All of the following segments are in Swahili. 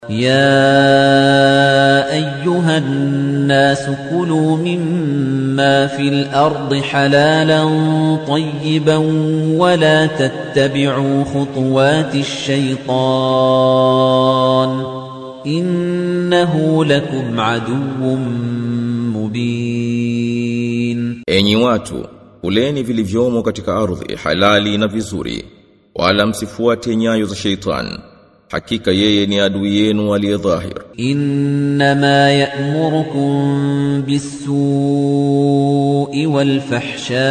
يا أيها الناس كلوا مما في الأرض حلالا طيبا ولا تتبعوا خطوات الشيطان إنه لكم عدو مبين Enyi watu, kuleni vilivyomo katika ardhi halali na vizuri, wala msifuate nyayo za sheitan. Hakika yeye ni adui yenu aliye dhahir. إنما يأمركم بالسوء والفحشاء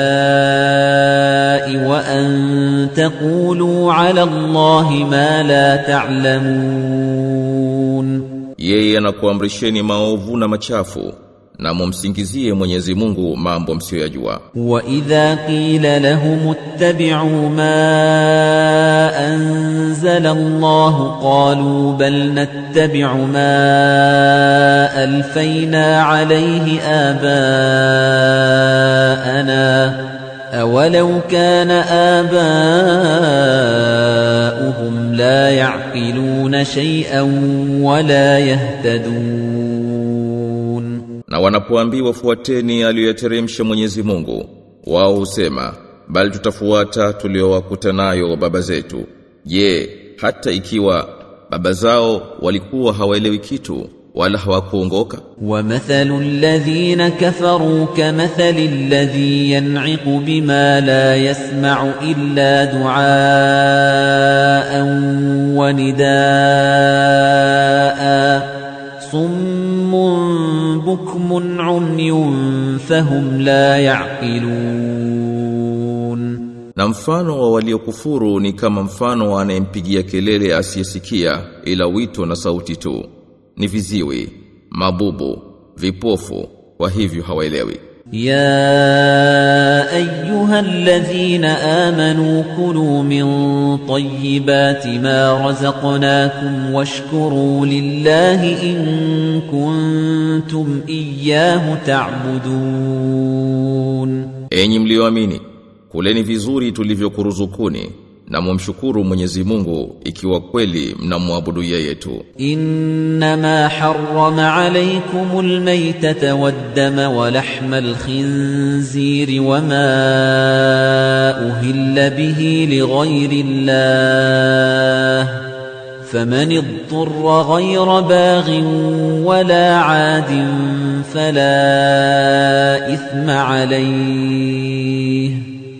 وأن تقولوا على الله ما لا تعلمون Yeye anakuamrisheni maovu na machafu na mumsingizie Mwenyezi Mungu mambo msiyoyajua. وإذا قيل لهم اتبعوا ما أنزل الله قالوا بل نتبع ما ألفينا عليه آباءنا أولو كان آباؤهم لا يعقلون شيئا ولا يهتدون Na wanapoambiwa fuateni aliyoyateremsha Mwenyezi Mungu, wao husema bali tutafuata tuliowakuta nayo baba zetu. Je, hata ikiwa baba zao walikuwa hawaelewi kitu wala hawakuongoka? ومثل الذين كفروا كمثل الذي ينعق بما لا يسمع إلا دعاء ونداء صم بكم عمي فهم لا يعقلون Na mfano wa waliokufuru ni kama mfano wa anayempigia kelele asiyesikia ila wito na sauti tu. Ni viziwi, mabubu, vipofu, kwa hivyo hawaelewi. يا أيها الذين آمنوا كلوا من طيبات ما رزقناكم واشكروا لله إن كنتم إياه تعبدون Enyi mlioamini, kuleni vizuri tulivyokuruzukuni na mumshukuru Mwenyezi Mungu ikiwa kweli mnamwabudu yeye tu. إنما حرم عليكم الميتة والدم ولحم الخنزير وما أهل به لغير الله فمن اضطر غير باغ ولا عاد فلا إثم عليه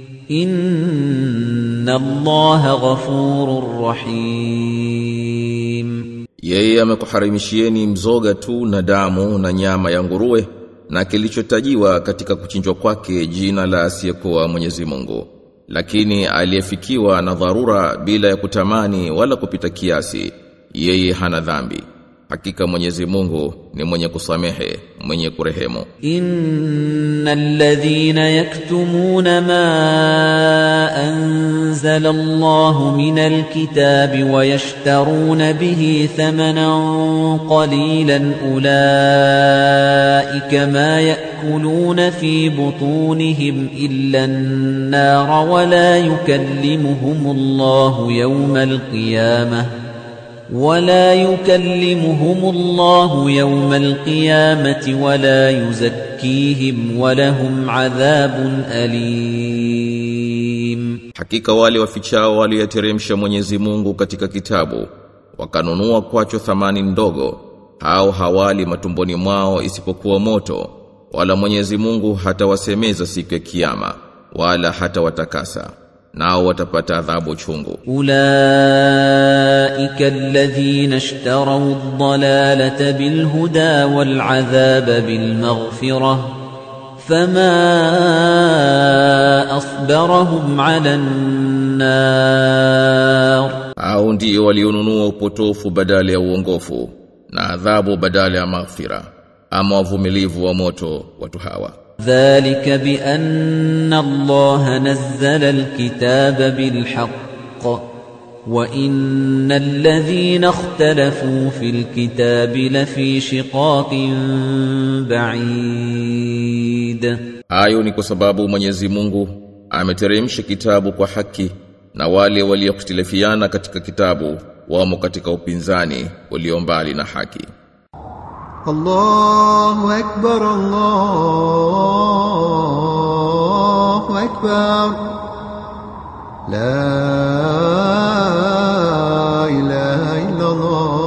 إن الله غفور رحيم Yeye amekuharimishieni mzoga tu na damu na nyama ya nguruwe na kilichotajiwa katika kuchinjwa kwake jina la asiyekuwa Mwenyezi Mungu. Lakini aliyefikiwa na dharura bila ya kutamani wala kupita kiasi, yeye hana dhambi. Hakika Mwenyezi Mungu ni mwenye kusamehe, mwenye kurehemu. إن الذين يكتمون ما أنزل الله من الكتاب ويشترون به ثمنا قليلا أولئك ما يأكلون في بطونهم إلا النار ولا يكلمهم الله يوم القيامة ولا يكلمهم الله يوم القيامة ولا يزكيهم ولهم عذاب أليم Hakika wale wafichao walioyateremsha Mwenyezi Mungu katika kitabu wakanunua kwacho thamani ndogo hao hawali matumboni mwao isipokuwa moto wala Mwenyezi Mungu hatawasemeza siku ya kiyama wala hata watakasa nao watapata adhabu chungu أولئك الذين اشتروا الضلالة بالهدى والعذاب بالمغفرة فما أصبرهم على النار au ndio walionunua upotofu badala ya uongofu na adhabu badala ya maghfira ama wavumilivu wa moto watu hawa ذلك بأن الله نزل الكتاب بالحق وإن الذين اختلفوا في الكتاب لفي شقاق بعيد Hayo ni kwa sababu Mwenyezi Mungu ameteremsha kitabu kwa haki na wale waliokhtilafiana katika kitabu wamo katika upinzani ulio mbali na haki الله أكبر الله أكبر لا إله إلا الله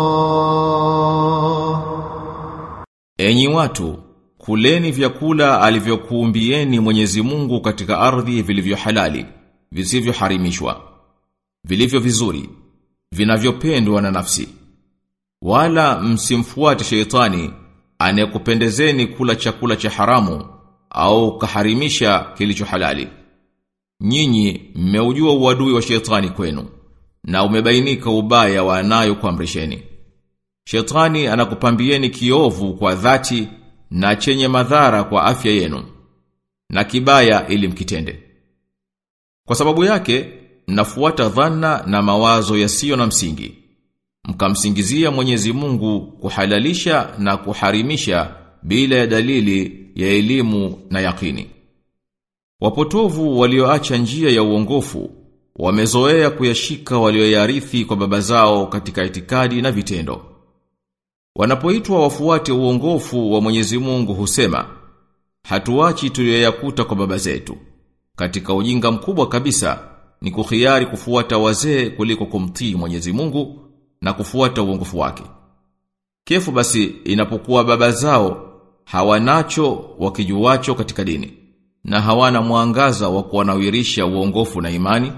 Enyi watu, kuleni vyakula alivyokuumbieni Mwenyezi Mungu katika ardhi vilivyo halali, visivyoharimishwa, vilivyo vizuri, vinavyopendwa na nafsi. Wala msimfuate sheitani anayekupendezeni kula chakula cha haramu au kaharimisha kilicho halali. Nyinyi mmeujua uadui wa sheitani kwenu na umebainika ubaya wa anayokuamrisheni. Shetani anakupambieni kiovu kwa dhati na chenye madhara kwa afya yenu na kibaya ili mkitende. Kwa sababu yake mnafuata dhana na mawazo yasiyo na msingi. Mkamsingizia Mwenyezi Mungu kuhalalisha na kuharimisha bila ya dalili ya elimu na yakini. Wapotovu walioacha njia ya uongofu wamezoea kuyashika walioyarithi kwa baba zao katika itikadi na vitendo. Wanapoitwa wafuate uongofu wa Mwenyezi Mungu husema, hatuachi tuliyoyakuta kwa baba zetu. Katika ujinga mkubwa kabisa ni kuhiari kufuata wazee kuliko kumtii Mwenyezi Mungu na kufuata uongofu wake. Kefu basi inapokuwa baba zao hawanacho wakijuacho katika dini na hawana mwangaza wa kuwanawirisha uongofu na imani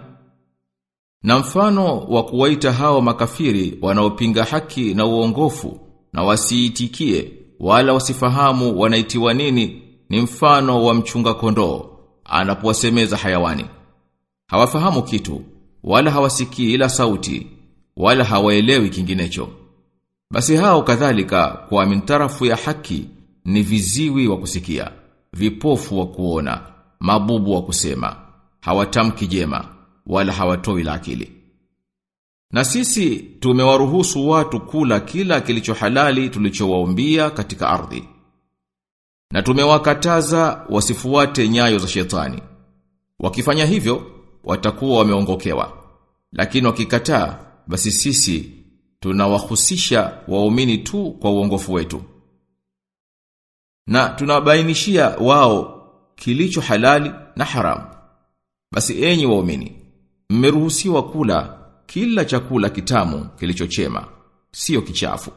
na mfano wa kuwaita hao makafiri wanaopinga haki na uongofu na wasiitikie wala wasifahamu wanaitiwa nini ni mfano wa mchunga kondoo anapowasemeza hayawani. Hawafahamu kitu wala hawasikii ila sauti wala hawaelewi kinginecho. Basi hao kadhalika kwa mintarafu ya haki ni viziwi wa kusikia, vipofu wa kuona, mabubu wa kusema, hawatamki jema wala hawatoi la akili. Na sisi tumewaruhusu watu kula kila kilicho halali tulichowaumbia katika ardhi. Na tumewakataza wasifuate nyayo za shetani. Wakifanya hivyo, watakuwa wameongokewa. Lakini wakikataa, basi sisi tunawahusisha waumini tu kwa uongofu wetu. Na tunabainishia wao kilicho halali na haramu. Basi enyi waumini, mmeruhusiwa kula kila chakula kitamu kilichochema, sio kichafu.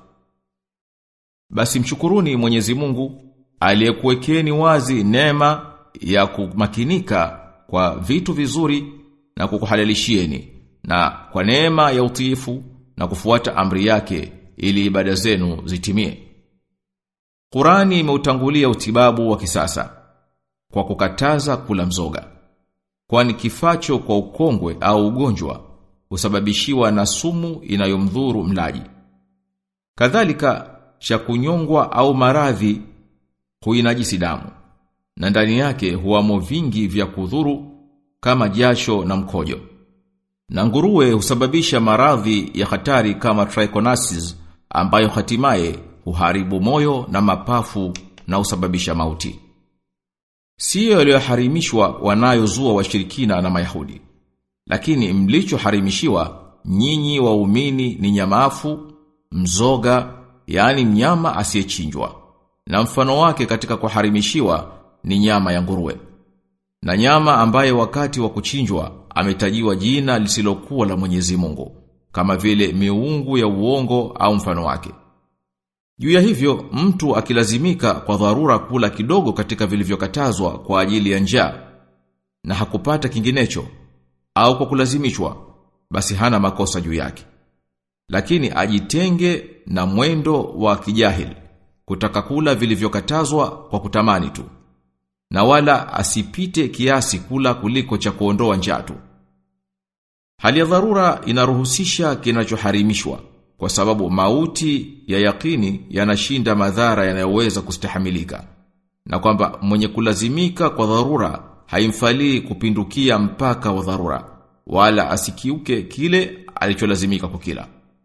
Basi mshukuruni Mwenyezi Mungu aliyekuwekeni wazi neema ya kumakinika kwa vitu vizuri na kukuhalalishieni na kwa neema ya utiifu na kufuata amri yake ili ibada zenu zitimie. Qurani imeutangulia utibabu wa kisasa kwa kukataza kula mzoga. Kwani kifacho kwa ukongwe au ugonjwa husababishiwa na sumu inayomdhuru mlaji. Kadhalika cha kunyongwa au maradhi huinajisi damu na ndani yake huamo vingi vya kudhuru kama jasho na mkojo. Na nguruwe husababisha maradhi ya hatari kama trichoniasis ambayo hatimaye huharibu moyo na mapafu na husababisha mauti. Siyo yaliyoharimishwa wanayozua washirikina na Mayahudi. Lakini mlichoharimishiwa nyinyi waumini ni nyamafu, mzoga, yani mnyama asiyechinjwa. Na mfano wake katika kuharimishiwa ni nyama ya nguruwe. Na nyama ambaye wakati wa kuchinjwa ametajiwa jina lisilokuwa la Mwenyezi Mungu, kama vile miungu ya uongo au mfano wake. Juu ya hivyo, mtu akilazimika kwa dharura kula kidogo katika vilivyokatazwa kwa ajili ya njaa na hakupata kinginecho au kwa kulazimishwa, basi hana makosa juu yake. Lakini ajitenge na mwendo wa kijahili kutaka kula vilivyokatazwa kwa kutamani tu. Na wala asipite kiasi kula kuliko cha kuondoa njaa tu. Hali ya dharura inaruhusisha kinachoharimishwa kwa sababu mauti ya yakini yanashinda madhara yanayoweza kustahamilika na kwamba mwenye kulazimika kwa dharura haimfalii kupindukia mpaka wa dharura wala asikiuke kile alicholazimika kukila.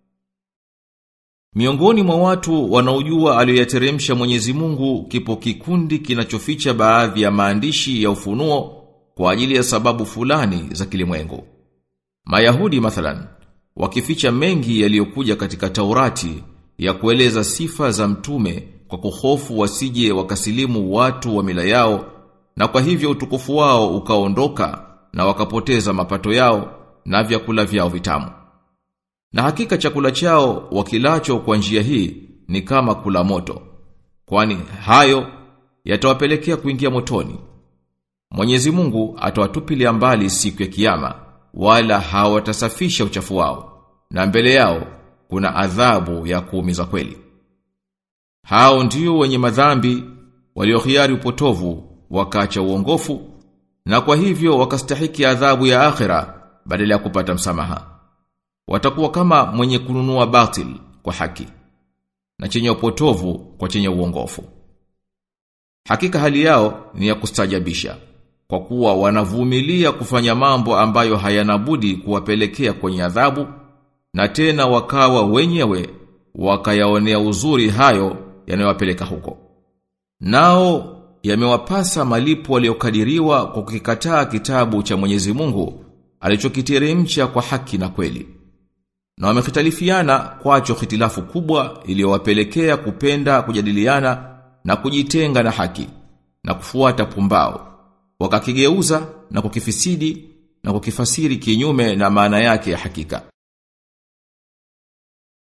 Miongoni mwa watu wanaojua aliyoyateremsha Mwenyezi Mungu kipo kikundi kinachoficha baadhi ya maandishi ya ufunuo kwa ajili ya sababu fulani za kilimwengu. Mayahudi mathalan wakificha mengi yaliyokuja katika Taurati ya kueleza sifa za mtume kwa kuhofu wasije wakasilimu watu wa mila yao na kwa hivyo utukufu wao ukaondoka na wakapoteza mapato yao na vyakula vyao vitamu. Na hakika chakula chao wakilacho kwa njia hii ni kama kula moto. Kwani hayo yatawapelekea kuingia motoni. Mwenyezi Mungu atawatupilia mbali siku ya kiyama wala hawatasafisha uchafu wao na mbele yao kuna adhabu ya kuumiza kweli. Hao ndio wenye madhambi waliohiari upotovu wakaacha uongofu na kwa hivyo wakastahiki adhabu ya akhira badala ya kupata msamaha. Watakuwa kama mwenye kununua batil kwa haki na chenye upotovu kwa chenye uongofu. Hakika hali yao ni ya kustajabisha kwa kuwa wanavumilia kufanya mambo ambayo hayana budi kuwapelekea kwenye adhabu na tena wakawa wenyewe wakayaonea uzuri hayo yanayowapeleka huko. Nao yamewapasa malipo waliokadiriwa kwa kukikataa kitabu cha Mwenyezi Mungu alichokiteremsha kwa haki na kweli. Na wamekhtalifiana kwacho hitilafu kubwa iliyowapelekea kupenda kujadiliana na kujitenga na haki na kufuata pumbao. Wakakigeuza na kukifisidi na kukifasiri kinyume na maana yake ya hakika.